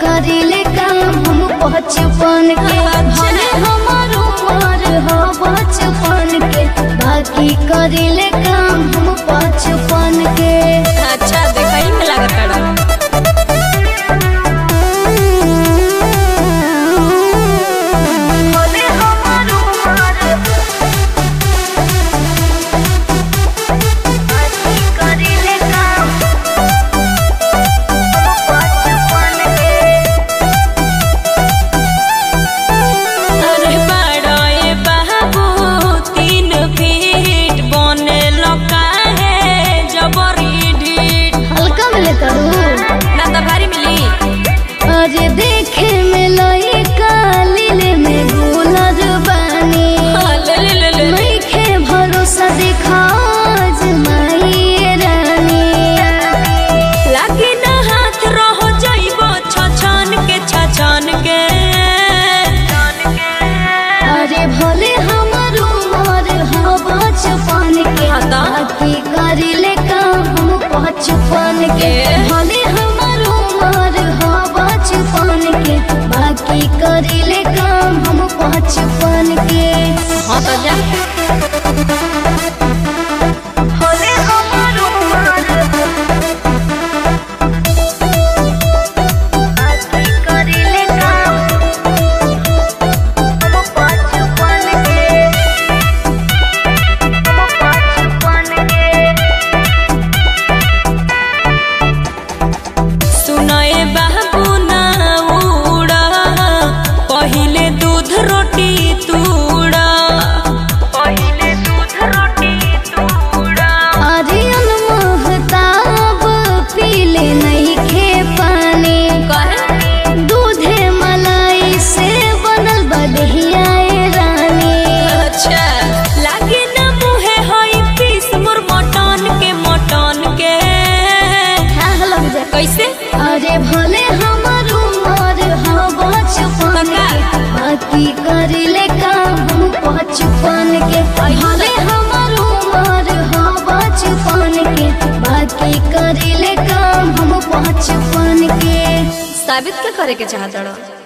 करिले काम हम बचपन के भले हमार उम्र हो बचपन के बाकी करिले काम हम बचपन के अच्छा देखई में लागत बड़ा भले हमार उम्र बाकी करिले काम हम बचपन के अरे बड़ा ये बाबू तीन फीट बने लगा है जबरी ढीठ हल्का में लेता हूँ ना तो भारी मिली अरे देखे में लई कालिले में गुलर बानी हाँ, ले ले ले ले नइखे भरोसा देखा आजमाई रानी लागी ना हाथ रहो जाइबो छछन के छछन के अरे भले हमर उमर हो बचपन के हाँ तो? बाकी करिले काम हम बचपन के ए? भले हमर उमर हो बचपन के बाकी करिले काम हम बचपन के हाँ तो जा भले हमर उमर बाकी करिले काम हम बचपन के हम बचपन के सुनए बाबू ना उड़ा पहिले दूध रोटी तूड़ा पहिले दूध रोटी तूड़ा आर्यन महताब पीले नहीं खे पानी कहे दूधे मलाई से बनल बदहिया रानी अच्छा लागे ना मुहे हई पीस मोर मटन के मटन के हाँ लग जा कैसे अरे भले हमर उमर हो बचपन के बाकी करिले काम हम बचपन के भले हमर उमर हो बचपन के बाकी करिले काम हम बचपन के साबित क्या करे के चाहत रहो